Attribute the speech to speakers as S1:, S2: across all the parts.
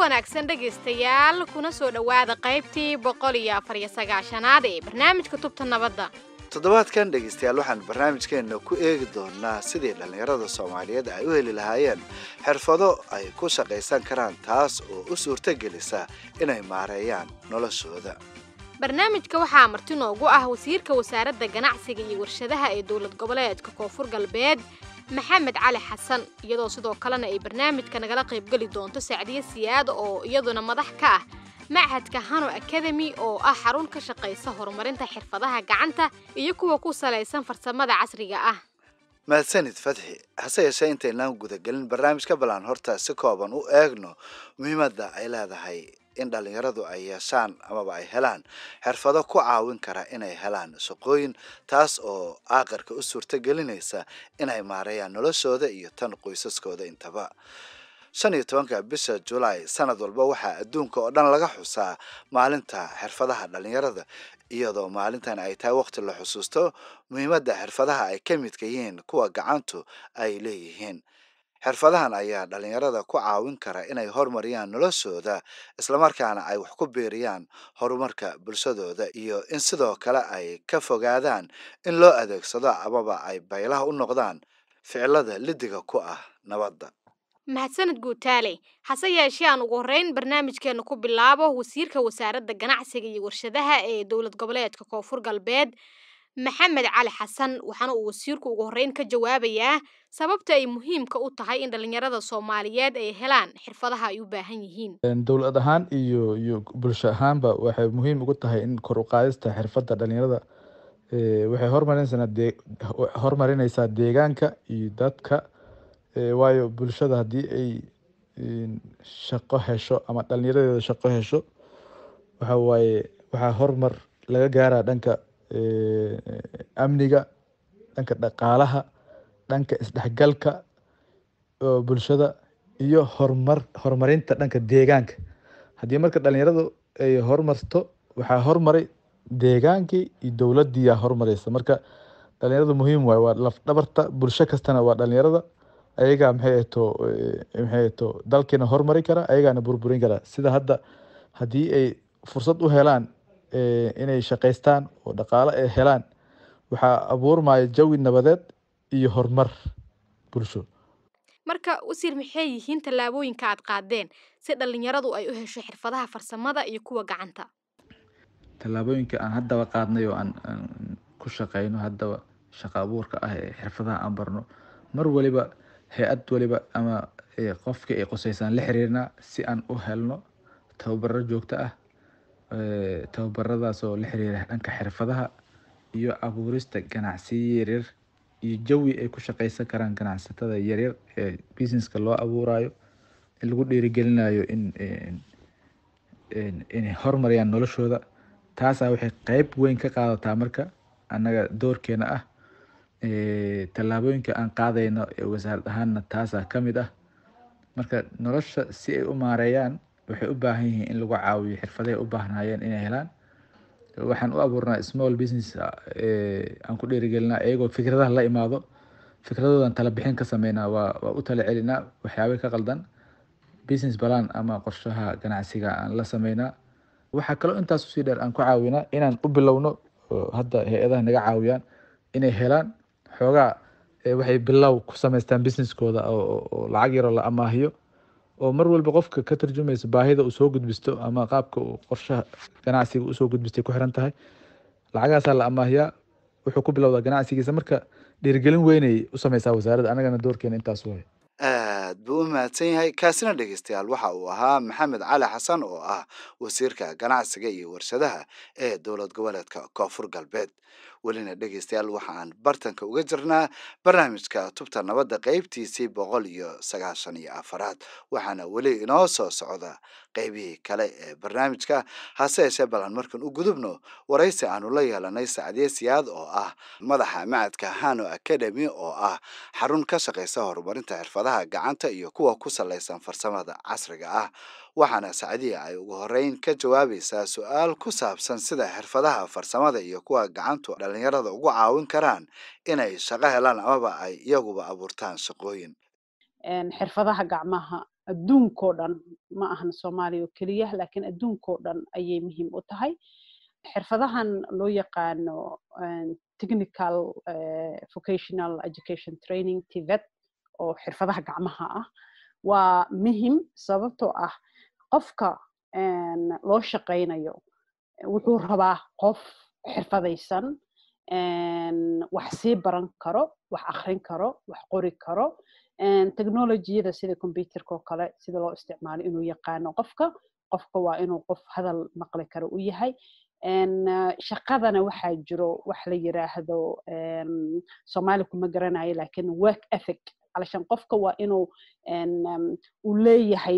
S1: wanaagsan dhegaystayaal kuna soo dhowaada qaybtii boqol iyo afar iyo sagaashanaad ee barnaamijka tubta nabadda
S2: toddobaadkan dhegaystayaal waxaan barnaamijkeenna ku eegi doonaa sidii dhallinyarada soomaaliyeed ay u heli lahaayeen xirfado ay ku shaqaysan karaan taas oo u suurtogelisa inay maareeyaan noloshooda
S1: barnaamijka waxaa marti noogu ah wasiirka wasaaradda ganacsiga iyo warshadaha ee dowlad goboleedka koonfur galbeed maxamed cali xasan iyadoo sidoo kalena ay barnaamijka nagala qaybgeli doonto sacdiye siyaad oo iyaduna madax ka ah machadka hano academy oo ah xarun ka shaqaysa horumarinta xirfadaha gacanta iyo kuwa ku salaysan farsamada casriga ah
S2: mahadsanid fadxi hase yeeshee intaynaan gudagelin barnaamijka balaan horta si kooban u eegno muhiimadda ay leedahay in dhallinyaradu ay yeeshaan amaba ay helaan xirfado ku caawin kara inay helaan shaqooyin taas oo aaqarka u suurto gelinaysa inay maareeyaan noloshooda iyo tan qoysaskooda intaba shan iyo tobanka bisha julaay sanad walba waxaa adduunka oo dhan laga xusaa maalinta xirfadaha dhallinyarada iyadoo maalintan ay tahay waqti la xusuusto muhiimadda xirfadaha ay ka midka yihiin kuwa gacantu ay leeyihiin xirfadahan ayaa dhallinyarada ku caawin kara inay horumariyaan noloshooda islamarkaana ay wax ku biiriyaan horumarka bulshadooda iyo in sidoo kale ay ka fogaadaan in loo adeegsado amaba ay baylaha u noqdaan ficilada lidiga ku ah nabadda
S1: mahadsanid guutaale hase yeeshee aan ugu horreyn barnaamijkeena ku bilaabo wasiirka wasaaradda ganacsiga iyo warshadaha ee dowlad goboleedka koonfur galbeed maxamed cali xasan waxaana uu wasiirku ugu horreyn ka jawaabayaa sababta ay muhiimka u tahay in dhallinyarada soomaaliyeed ay helaan xirfadaha ay u baahan yihiin
S3: dowlad ahaan iyo iyo bulsho ahaanba waxay muhiim ugu tahay in kor u qaadista xirfadda dhallinyarada waxay horumarinaysaa dee horumarinaysaa deegaanka iyo dadka waayo bulshada haddii ay shaqo hesho ama dhallinyaradeeda shaqo hesho waxa waaye waxaa horumar laga gaaraa dhanka amniga dhanka dhaqaalaha dhanka isdhexgalka bulshada iyo horumar horumarinta dhanka deegaanka haddii marka dhalinyaradu ay horumarto waxaa horumaray deegaankii iyo dowladiiyaa horumareysa marka dhalinyaradu muhiim waaye waa lafdhabarta bulsho kastana waa dhalinyarada ayagaa maxay ato maxay ato dalkiina horumari kara ayagaana burburin kara sida hadda haddii ay fursad u helaan inay shaqaystaan oo dhaqaale ay helaan waxaa abuurmaya jawi nabadeed iyo horumar bulsho
S1: marka wasiir maxay yihiin tallaabooyinka aad qaadeen si dhallinyaradu ay u hesho xirfadaha farsamada iyo kuwa gacanta
S3: tallaabooyinka aan haddaba qaadnay oo aan ku shaqeyno haddaba shaqo abuurka ah ee xirfadaha aan barno mar waliba hay-ad waliba ama qofkii ay qoseysaan la xiriirnaa si aan u helno tababaro joogto ah tababaradaas oo la xiriira dhanka xirfadaha iyo abuurista ganacsiyo yaryar iyo jawi ay ku shaqeysan karaan ganacsatada yaryar ee businesska loo abuurayo in lagu dhiirigelinayo in inay horumariyaan noloshooda taasaa waxay qeyb weyn ka qaadataa marka annaga doorkeena ah tallaabooyinka aan qaadayno ee wasaarad ahaanna taasaa ka mid ah marka nolosha si ay u maareeyaan waxay u baahan yihiin in lagu caawiyo xirfadahay u baahnayeen inay helaan waxaan u abuurnaa small business aan ku dhiirigelinaa iyagoo fikradaha la imaado fikradoodan tala bixin ka sameynaa waa waa u tala celinaa waxyaabay ka qaldan business balan ama qorshaha ganacsiga aan la sameynaa waxaa kaloo intaas usii dheer aan ku caawinaa inaan u bilowno hadda hay-adaha naga caawiyaan inay helaan xoogaa waxay bilow ku samaystaan businesskooda oo lacag yaroo la amaahiyo oo mar walba qofka ka tarjumaysa baahida uu soo gudbisto ama qaabka uu qorshaha ganacsiga usoo gudbistay ku xiran tahay lacagaasaa la amaahiyaa wuxuu ku bilowdaa ganacsigiisa marka dhiirigelin weynay u sameysaa wasaaradda anagana doorkeena intaas way
S2: aad buu u mahadsan yahay kaasina dhegeystayaal waxa uu ahaa maxamed cali xasan oo ah wasiirka ganacsiga iyo warshadaha ee dowlad goboleedka koonfur galbeed welina dhegeystayaal waxa aan bartanka uga jirnaa barnaamijka tubta nabadda qeybtiisii boqol iyo sagaashan iyo afaraad waxaana weli inoo soo socda qeybihii kale ee barnaamijka hase yeeshee balan markan u gudubno waraysi aanu la yeelanay sacdiye siyaad oo ah madaxa macadka hano academy oo ah xarun ka shaqeysa horumarinta xirfadaha gacanta iyo kuwa ku salaysan farsamada casriga ah waxaana sacdiya ay ugu horeyn ka jawaabaysaa su-aal ku saabsan sida xirfadaha farsamada iyo kuwa gacantu dhallinyarada ugu caawin karaan inay shaqo helaan amaba ay iyaguba abuurtaan shaqooyin
S4: xirfadaha gacmaha adduunkoo dhan ma ahan soomaaliya oo keliya laakiin adduunkoo dhan ayay muhiim u tahay xirfadahan loo yaqaano technical vocational education training tvet oo xirfadaha gacmaha ah waa muhim sababtoo ah qofka loo shaqaynayo wuxuu rabaa qof xirfadaysan wax sii baran karo wax akrin karo wax qori karo technologiyada sida computerka oo kale sida loo isticmaalo inuu yaqaano qofka qofka waa inuu qof hadal maqli karo u yahay shaqadana waxaa jiro wax la yiraahdo soomaali kuma garanayo lakin work ethic alashan qofka waa inuu uu leeyahay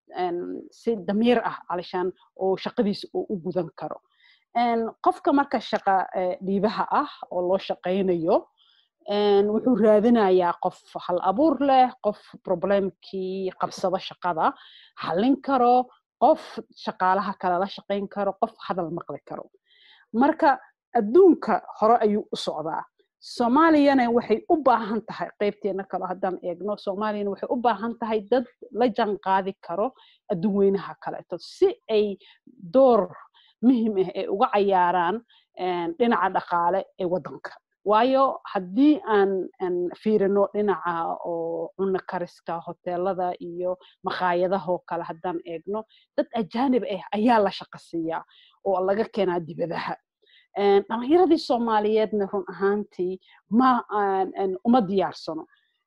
S4: si damiir ah alashan oo shaqadiisa uu u gudan karo qofka marka shaqa dhiibaha ah oo loo shaqaynayo wuxuu raadinayaa qof hal abuur leh qof problemkii qabsado shaqada xallin karo qof shaqaalaha kale la shaqayn karo qof hadal maqli karo marka adduunka hore ayuu u socdaa soomaaliyana waxay u baahan tahay qaybteena kale haddaan eegno soomaaliyana waxay u baahan tahay dad la jaan qaadi karo adduun weynaha kaleeto si ay door muhim ah ay uga cayaaraan dhinaca dhaqaale ee waddanka waayo haddii aan fiirino dhinaca oo cunno kariska hoteelada iyo makhaayadahoo kale haddaan eegno dad ajaanib ah ayaa la shaqa siiyaa oo laga keenaa dibadaha dhalinyaradii soomaaliyeedna run ahaantii ma uma diyaarsano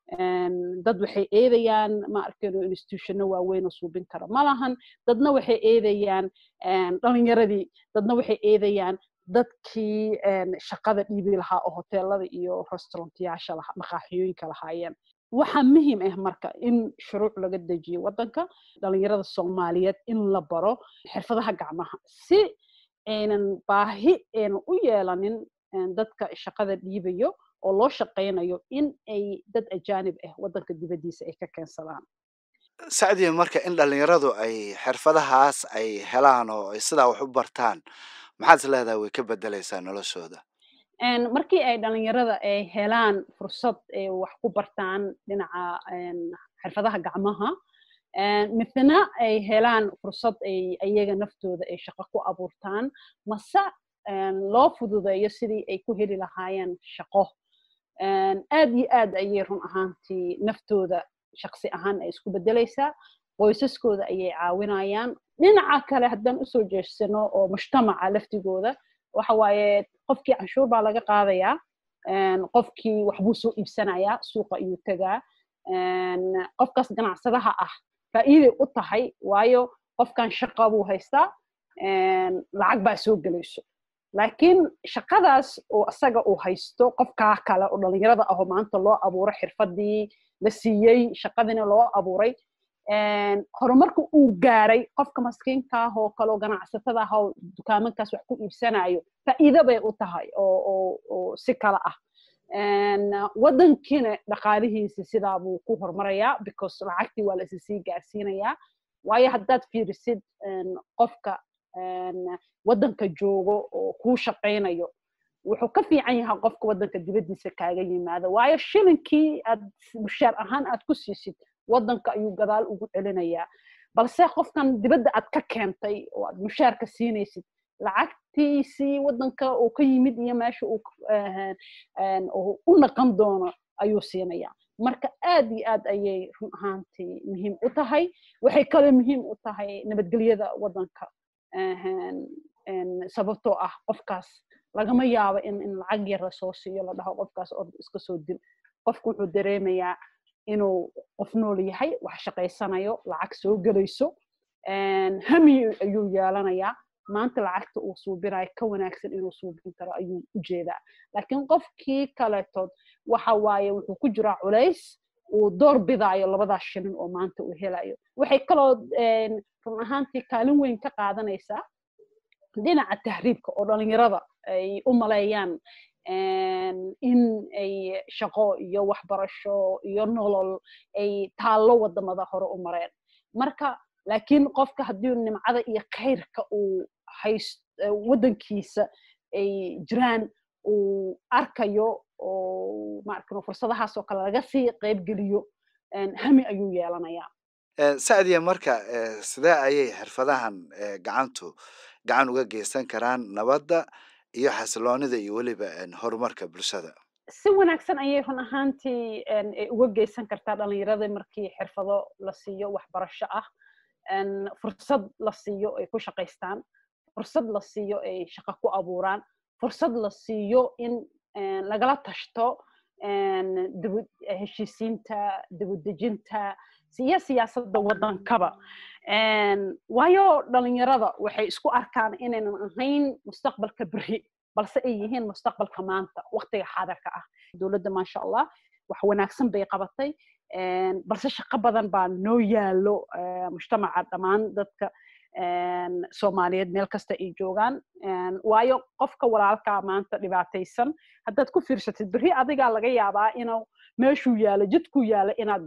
S4: dad waxay eedayaan ma arkayno institutionno waaweyn oo suubin kara ma lahan dadna waxay eedayaan dhalinyaradii dadna waxay eedayaan dadkii shaqada dhiibi lahaa oo hoteelada iyo restaurantyaasha maqaaxiyooyinka lahaayeen waxaa muhiim ah marka in shuruuc laga dejiyo waddanka dhalinyarada soomaaliyeed in la baro xirfadaha gacmaha si aynan baahi aynan u yeelanin dadka shaqada dhiibayo oo loo shaqaynayo in ay dad ajaanib ah waddanka dibaddiisa ay ka keensadaan
S2: sacdiya marka in dhalinyaradu ay xirfadahaas ay helaan oo ay sidaa wax u bartaan maxaad is leedahay way ka bedelaysaa noloshooda
S4: markii ay dhalinyarada ay helaan fursad ay wax ku bartaan dhinaca xirfadaha gacmaha midna ay helaan fursad ay iyaga naftooda ay shaqo ku abuurtaan mase loo fududeeyo sidii ay ku heli lahaayeen shaqo aad iyo aad ayay run ahaantii naftooda shaqsi ahaan ay isku bedelaysaa qoysaskooda ayay caawinayaan dhinaca kale haddaan usoo jeedsano oo mujtamaca laftigooda waxa waaye qofkii canshuur baa laga qaadayaa qofkii waxbuu soo iibsanayaa suuqa ayuu tegaa qofkaas ganacsadaha ah faa'iiday u tahay waayo qofkan shaqa buu haystaa lacag baa soo gelayso laakiin shaqadaas oo asaga uu haysto qofkaa kale oo dhalinyarada ahoo maanta loo abuuray xirfadii la siiyey shaqadiina loo abuuray horumarka uu gaaray qofka maskiinka ah oo kale oo ganacsatada ah oo dukaamankaas wax ku iibsanayo faa'iido bay u tahay oo si kale ah waddankiina dhaqaalihiisi sidaa buu ku horumarayaa because lacagtii waa la isi sii gaarsiinayaa waayo haddaad fiirisid qofka waddanka joogo oo kuu shaqaynayo wuxuu ka fiican yahay qofka waddanka dibaddiisa kaaga yimaado waayo shilinkii aad mushaar ahaan aad ku siisid waddanka ayuu gadaal ugu celinayaa balse qofkan dibadda aad ka keentay oo aad mushaarka siinaysid lacagtiisii waddanka uu ka yimid iyo meesha uu u naqan doono ayuu siinayaa marka aad iyo aad ayay run ahaantii muhiim u tahay waxay kale muhiim u tahay nabadgelyada waddanka sababtoo ah qofkaas lagama yaabo in in lacag yar lasoo siiyo la dhaho qofkaas ord iska soo dil qofku wuxuu dareemayaa inuu qof nool yahay wax shaqaysanayo lacag soo gelayso hami ayuu yeelanayaa maanta lacagta uu suubinayo ka wanaagsan inuu suubin karo ayuu u jeedaa laakiin qofkii kaletood waxa waaye wuxuu ku jiraa culays uu door bidaayo labadaas shilin oo maanta uu helayo waxay kaloo run ahaantii kaalin weyn ka qaadanaysaa dhinaca tahriibka oo dhalinyarada ay u maleeyaan in ay shaqo iyo waxbarasho iyo nolol ay taallo wadamada hore u mareen marka laakiin qofka haddii nimcada iyo khayrka uu hayst waddankiisa ay jiraan uu arkayo oo maarkano fursadahaas oo kale laga sii qaybgeliyo hami ayuu yeelanayaa
S2: sacdiya marka sidee ayay xirfadahan gacantu gacan uga geysan karaan nabadda iyo xasiloonida iyo weliba horumarka bulshada
S4: si wanaagsan ayay run ahaantii uga geysan kartaa dhalinyarada markii xirfado la siiyo waxbarasho ah fursad la siiyo ay ku shaqaystaan fursad la siiyo ay shaqo ku abuuraan fursad la siiyo in lagala tashto heshiisiinta dibudejinta iyo siyaasadda waddankaba waayo dhalinyarada waxay isku arkaan inaynan ahayn mustaqbalka beri balse ay yihiin mustaqbalka maanta waqtiga xaadirka ah dowladda maasha allah wax wanaagsan bay qabatay balse shaqo badan baa noo yaalo mujtamaca dhammaan dadka soomaaliyeed meel kasta ay joogaan waayo qofka walaalkaa maanta dhibaataysan haddaad ku fiirsatid berri adigaa laga yaabaa inuu meeshuu yaalo jidkuu yaalo inaad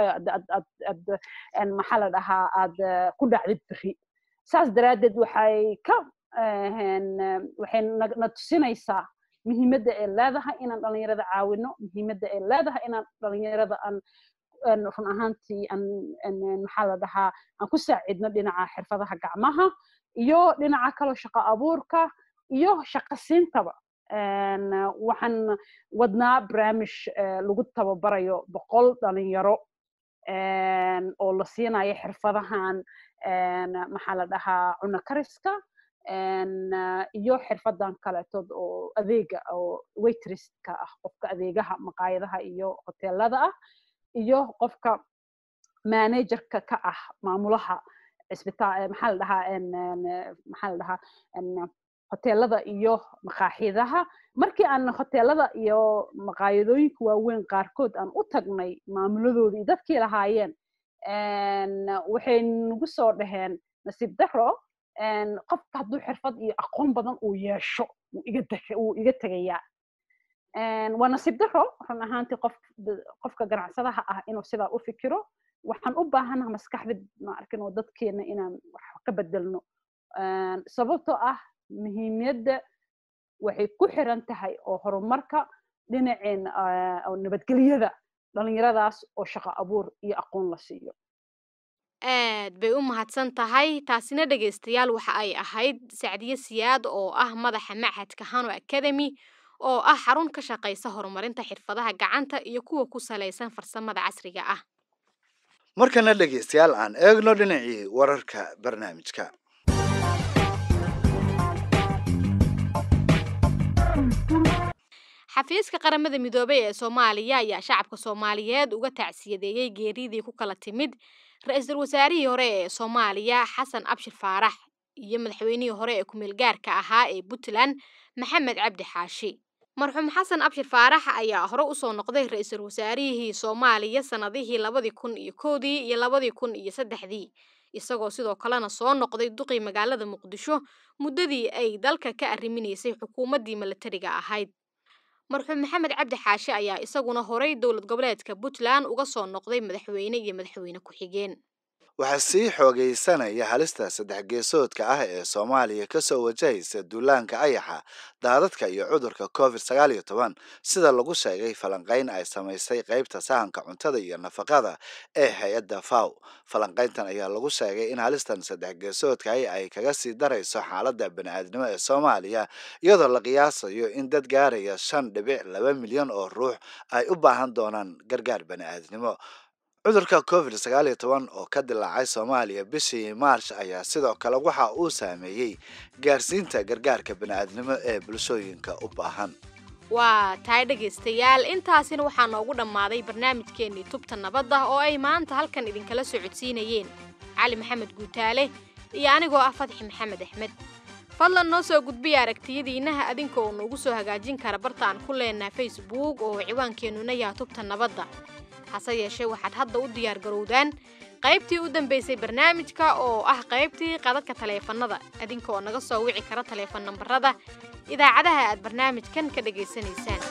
S4: maxaa la dhahaa aad ku dhacdid berri saas daraaddeed waxay ka waxay na tusinaysaa muhiimadda ay leedahay inaan dhalinyarada caawino muhiimadda ay leedahay inaan dhalinyarada aan run ahaantii maxaa la dhahaa aan ku saacidno dhinaca xirfadaha gacmaha iyo dhinaca kaloo shaqo abuurka iyo shaqo siintaba waxaan wadnaa barnaamij lagu tababarayo boqol dhalinyaro oo la siinayo xirfadahan maxaa la dhahaa cuno kariska iyo xirfadan kaleetood oo adeega oo waitresstka ah qofka adeegaha maqaayadaha iyo hoteelada ah iyo qofka managerka ka ah maamulaha isbitaal maxaa la dhahaa maxaa la dhahaa hoteelada iyo maqaaxidaha markii aan hoteelada iyo maqaayadooyinka waaweyn qaarkood aan u tagnay maamuladooda iyo dadkii lahaayeen waxay nagu soo dhaheen nasiib daro qofka hadduu xirfad iyo aqoon badan uu yeesho wuu iga tegayaa waa nasiib daro run ahaantii qof qofka ganacsadaha ah inuu sidaa u fikiro waxaan u baahanaha maskaxda ma arkin oo dadkeena inaan wax ka bedelno sababtoo ah muhiimiyadda waxay ku xiran tahay oo horumarka dhinaceen nabadgelyada dhalinyaradaas oo shaqo abuur iyo aqoon la siiyo
S1: aad bay u mahadsan tahay taasina dhegaystayaal waxa ay ahayd sacdiye siyaad oo ah madaxa machadka hano academy oo ah xarun ka shaqaysa horumarinta xirfadaha gacanta iyo kuwa ku salaysan farsamada casriga ah
S2: markana dhegaystayaal aan eegno dhinacii wararka barnaamijka
S1: xafiiska qaramada midoobay ee soomaaliya ayaa shacabka soomaaliyeed uga tacsiyadeeyey geeridii ku kala timid ra-iisul wasaarihii hore ee soomaaliya xasan abshir faarax iyo madaxweynihii hore ee kumeel gaarka ahaa ee puntland maxamed cabdi xaashi marxuum xasan abshir faarax ayaa hore usoo noqday ra-iisul wasaarihii soomaaliya sanadihii labadii kun iyo kowdii iyo labadii kun iyo saddexdii isagoo sidoo kalena soo noqday duqii magaalada muqdisho muddadii ay dalka ka arriminaysay xukuumaddii milatariga ahayd marxuum maxamed cabdi xaashi ayaa isaguna horay dowlad goboleedka puntland uga soo noqday madaxweyne iyo madaxweyne ku-xigeen
S2: waxaa sii xoogaysanaya halista saddex geesoodka ah ee soomaaliya kasoo wajahaysa duulaanka ayaxa daadadka iyo cudurka covid sagaal iyo toban sida lagu sheegay falanqayn ay samaysay qeybta sahanka cuntada iyo nafaqada ee hay-adda faw falanqayntan ayaa lagu sheegay in halistan saddex geesoodka ah ay kaga sii darayso xaaladda bani-aadnimo ee soomaaliya iyadoo la qiyaasayo in dad gaaraya shan dhibic laba milyan oo ruux ay u baahan doonaan gargaar bani-aadnimo cudurka covid sagaal iyo toban oo ka dilaacay soomaaliya bishii maarch ayaa sidoo kale waxa uu saameeyey gaarsiinta gargaarka bani-aadnimo ee bulshooyinka u baahan
S1: waa tahay dhegaystayaal intaasina waxaa noogu dhammaaday barnaamijkeennii tubta nabadda oo ay maanta halkan idinkala socodsiinayeen cali maxamed guutaale iyo anigoo ah fadxi maxamed axmed fadlan noo soo gudbiya aragtiyadiinnaha adinka oo noogu soo hagaajin kara barta aan ku leenaha facebook oo ciwaankeenuna yaha tubta nabadda hase yeeshee waxaad hadda u diyaar garowdaan qaybtii u dambaysay barnaamijka oo ah qaybtii qadadka taleefannada adinka oo naga soo wici kara taleefan nambarada idaacadaha aad barnaamijkan ka dhegaysanaysaan